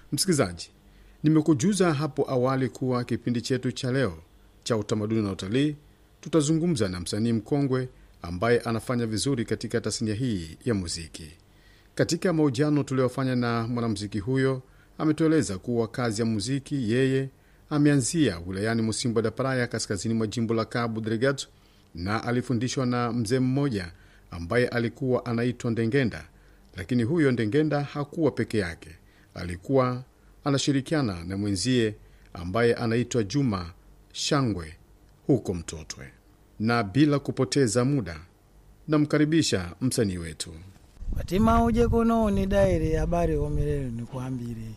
Msikilizaji, nimekujuza hapo awali kuwa kipindi chetu cha leo cha utamaduni na utalii tutazungumza na msanii mkongwe ambaye anafanya vizuri katika tasnia hii ya muziki. Katika mahojiano tuliyofanya na mwanamuziki huyo, ametueleza kuwa kazi ya muziki yeye ameanzia wilayani Musimbo da Praia, kaskazini mwa jimbo la Cabo Delgado, na alifundishwa na mzee mmoja ambaye alikuwa anaitwa Ndengenda. Lakini huyo Ndengenda hakuwa peke yake, alikuwa anashirikiana na mwenzie ambaye anaitwa Juma Shangwe huko Mtotwe. Na bila kupoteza muda, namkaribisha msanii wetu. Watima uje kuno ni daire habari homirere nikwambire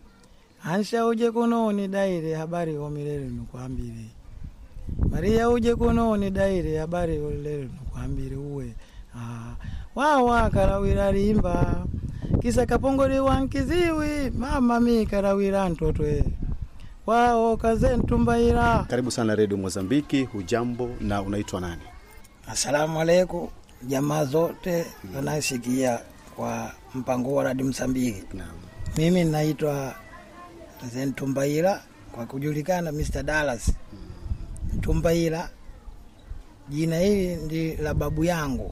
Ansha uje kuno ni daire habari homirere nikwambire Maria uje kuno ni daire habari homirere nikwambire uwe ah, wawa karawira rimba kisa kapongole wankiziwi mama mi karawira ntotwe wao kaze ntumbaira Karibu sana Redio Mozambiki. Hujambo na unaitwa nani? Asalamu alaikum jamaa zote wanasikia kwa mpango wa radi Msambiki. Naam. Mimi naitwa Mzee Ntumbaira kwa kujulikana Mr. Dallas Ntumbaira. Jina hili ndi la babu yangu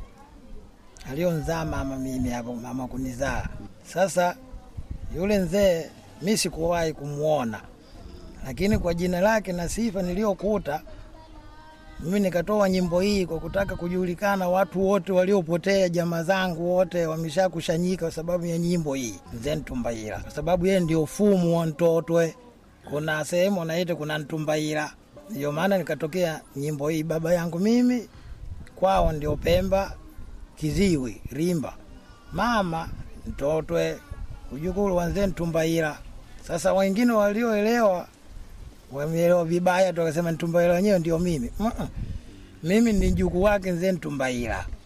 alionzaa mama mimi hapo, mama kunizaa. Sasa yule mzee mi sikuwahi kumwona, lakini kwa jina lake na sifa niliyokuta mimi nikatoa nyimbo hii kwa kutaka kujulikana, watu wote waliopotea, jamaa zangu wote wameshakushanyika kwa sababu ya nyimbo hii Mzee Ntumbaira, kwa sababu yeye ndio fumu wa Ntotwe. Kuna sehemu wanaita kuna Ntumbaira, ndio maana nikatokea nyimbo hii. Baba yangu mimi kwao ndio Pemba, Kiziwi, Rimba, mama Ntotwe, ujukuru wa Mzee Ntumbaira. Sasa wengine walioelewa wameelewa vibaya tu, wakasema Ntumbaira wenyewe ndio mimi. Mm-mm. Mimi ni mjukuu wake Mzee Ntumbaira.